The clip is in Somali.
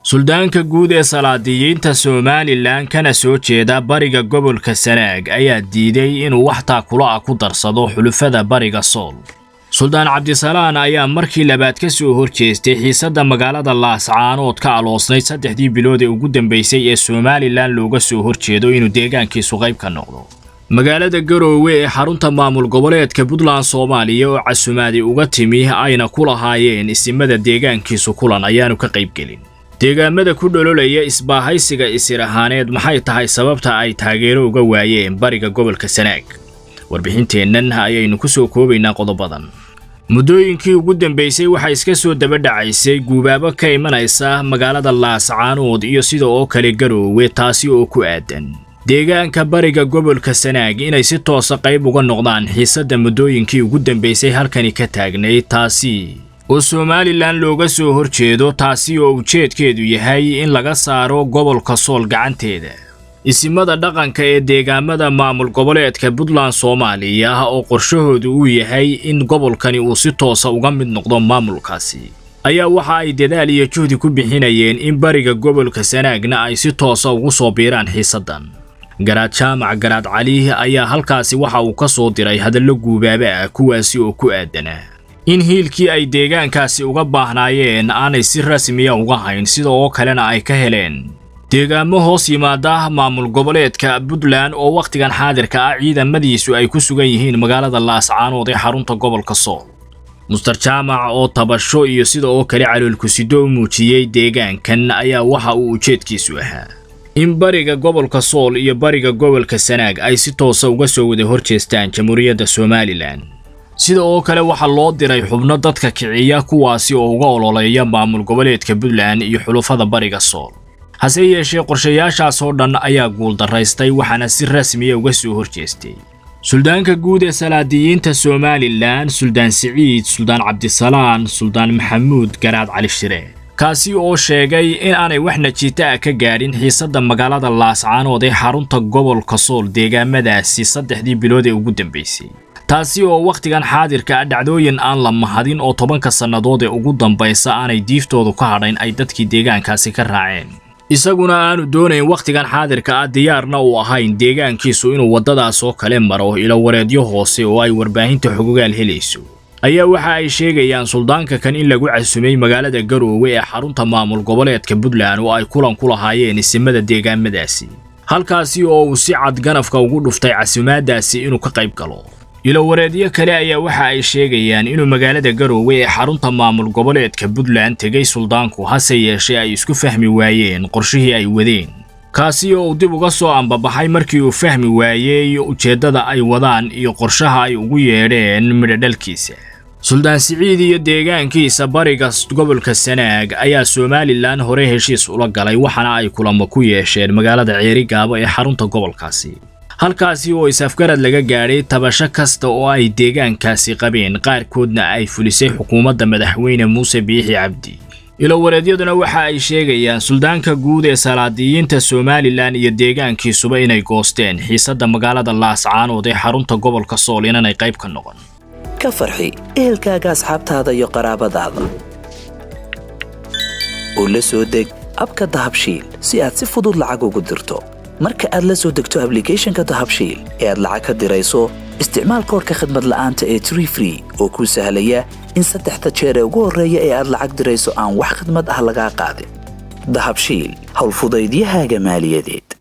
suldaanka guud ee salaadiyiinta somalilan kana soo jeeda bariga gobolka sanaag ayaa diiday inuu wax taakula ah ku darsado xulufada bariga sool suldaan cabdisalaan ayaa markii labaad ka soo horjeestay xiisadda magaalada laascaanood ka aloosnayd saddexdii bilood ee ugu dambaysay ee somalilan looga soo horjeedo inuu deegaankiisu qayb ka noqdo magaalada garoowe ee xarunta maamul goboleedka puntland soomaaliya oo casumaadi uga timi ayna ku lahaayeen isimada deegaankiisu kulan ayaanu ka qaybgelin deegaamada ku dhololaya isbaahaysiga isir ahaaneed maxay tahay sababta ay taageero uga waayeen bariga gobolka sanaag warbixinteennan ayaynu ku soo koobaynaa qodobadan muddooyinkii ugu dambaysay waxaa iska soo daba dhacaysay guubaabo ka imanaysa magaalada laascaanood iyo sida oo kale garoowe taasi oo ku aadan deegaanka bariga gobolka sanaag inay si toosa qayb uga noqdaan xiisadda muddooyinkii ugu dambaysay halkani ka taagnay taasi oo somalilan looga soo horjeedo taasi oo ujeedkeedu yahay in laga saaro gobolka sool gacanteeda isimada dhaqanka ee deegaamada maamul goboleedka puntland soomaaliya oo qorshahoodu uu yahay in gobolkani uu si toosa uga mid noqdo maamulkaasi ayaa waxa ay dadaal iyo juhdi ku bixinayeen in bariga gobolka sanaagna ay si toosa ugu soo biiraan xiisaddan garaad jaamac garaad cali ayaa halkaasi waxa uu ka soo diray hadallo guubaaba ah kuwaasi oo ku aadanaa in hiilkii ay deegaankaasi uga baahnaayeen aanay si rasmiya uga hayn sida oo kalena ay ka heleen deegaamo hoos yimaada maamul goboleedka puntland oo wakhtigan xaadirka ah ciidamadiisu ay ku sugan yihiin magaalada laascaanood ee xarunta gobolka sool muster jaamac oo tabasho iyo sida oo kale caloolkusido u muujiyey deegaankan ayaa waxa uu ujeedkiisu ahaa in bariga gobolka sool iyo bariga gobolka sanaag ay si toosa uga soo wada horjeestaan jamhuuriyadda somalilan sida oo kale waxaa loo diray xubno dadka kiciya kuwaasi oo uga ololeeya maamul goboleedka puntland iyo xulufada bariga sool hase yeeshee qorshayaashaas oo dhan ayaa guuldaraystay waxaana si rasmiya uga soo horjeestay suldaanka guud ee salaadiyiinta somalilan suldaan siciid suldaan cabdisalaan suldaan maxamuud garaad cali shire kaasi oo sheegay in aanay wax najiita ah ka gaadhin xiisadda magaalada laascaanood ee xarunta gobolka sool deegaamadaasi saddexdii bilood ee ugu dambaysay taasi oo wakhtigan xaadirka ah dhacdooyin aan la mahadin oo tobanka sannadood ee ugu dambaysa aanay diiftoodu ka hadhayn ay dadkii deegaankaasi ka raaceen isaguna aanu doonayn wakhtigan xaadirka ah diyaarna uu ahayn deegaankiisu inuu waddadaas oo kale maro ilowareedyo hoose oo ay warbaahinta xogogaal helayso ayaa waxa ay sheegayaan suldaanka kan in lagu casumay magaalada garoowe ee xarunta maamul goboleedka puntland oo ay kulan ku lahaayeen isimada deegaamadaasi halkaasi oo uu si cad ganafka ugu dhuftay casumaadaasi inuu ka qayb galo ilowareedyo kale ayaa waxa ay sheegayaan inuu magaalada garoowe ee xarunta maamul goboleedka puntland tegay suldaanku hase yeeshee ay isku fahmi waayeen qorshihii ay wadeen kaasi oo uu dib uga soo ambabaxay markii uu fahmi waayey ujeeddada ay wadaan iyo qorshaha ay ugu yeedheen midhodhalkiisa suldaan siciid iyo deegaankiisa bariga gobolka sanaag ayaa somalilan hore heshiis ula galay waxaana ay kulamo ku yeesheen magaalada ceerigaabo ee xarunta gobolkaasi halkaasi oo is-afgarad laga gaadhay tabasho kasta oo ay deegaankaasi qabeen qaarkoodna ay fulisay xukuumadda madaxweyne muuse biixi cabdi ilowareedyaduna waxa ay sheegayaan suldaanka guud ee salaadiyiinta somalilan iyo deegaankiisuba inay goosteen xiisadda magaalada laascaanood ee xarunta gobolka sool inanay qayb ka noqon ka farxi ehelkaaga asxaabtaada iyo qaraabadaada oo la soo deg abka dahabshiil si aad si fudud lacag ugu dirto marka aad la soo degto ablicathonka dahabshiil ee aad lacag ka dirayso isticmaal koorka khadmad la'aanta ee tree free oo kuu sahlaya in saddexda jeer ee ugu horreeya ee aad lacag dirayso aan wax khadmad ah lagaa qaadin dahabshiil howlfudaydiyahaaga maaliyadeed